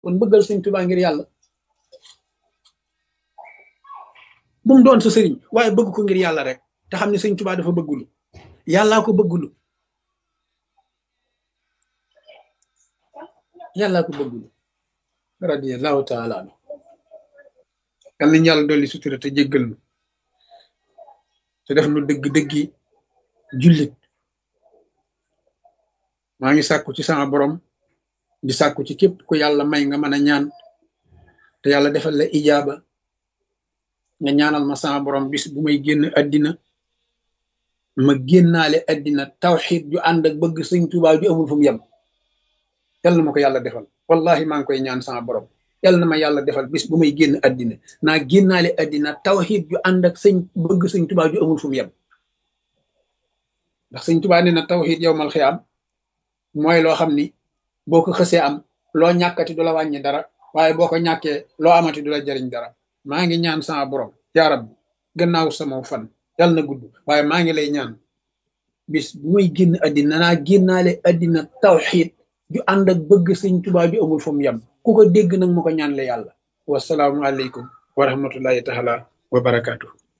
kon bëggal sëñ Tuubaa ngir yàlla bu mu doon sa sëriñ waaye bëgg ko ngir yàlla rek te xam ne sëñ Tuubaa dafa bëggulu yàllaa ko bëggulu yàllaa ko bëggulu radiyallahu taala anu yal nañu yàlla dolli sutura te jéggal nu te def nu dëgg-dëggi jullit maa ngi sàkku ci sama borom di sàkku ci képp ku yàlla may nga mën a ñaan te yàlla defal la ijaaba nga ñaanal ma sama borom bis bu may génn àddina ma génnaale àddina tawxiid ju ànd ak bëgg sëñ Tuubaa ju amul fu mu yem yal na ma ko yàlla defal wallahi maa ngi koy ñaan sama borom yal na ma yàlla defal bis bu may génn àddina naa génnaale àddina tawxiid ju ànd ak sëñ bëgg sëñ Tuubaa ju amul fu mu yem ndax sëñ Tuubaa nee na tawxiid yow mal xiyaam mooy loo xam ni boo ko xësee am loo ñàkkati du la wàññi dara waaye boo ko ñàkkee loo amati du la jariñ dara maa ngi ñaan sama borom yaa rabbi gannaaw sama fan yàlla na gudd waaye maa ngi lay ñaan bis bu may génn àddina naa génnaale àddina tawxiid ju ànd ak bëgg sëñ Tuubaa ju amul fu mu yem ku ko dégg nag ma ko ñaan le yàlla wasalaamu aleykum wa rahmatullahi taala wa barakaatu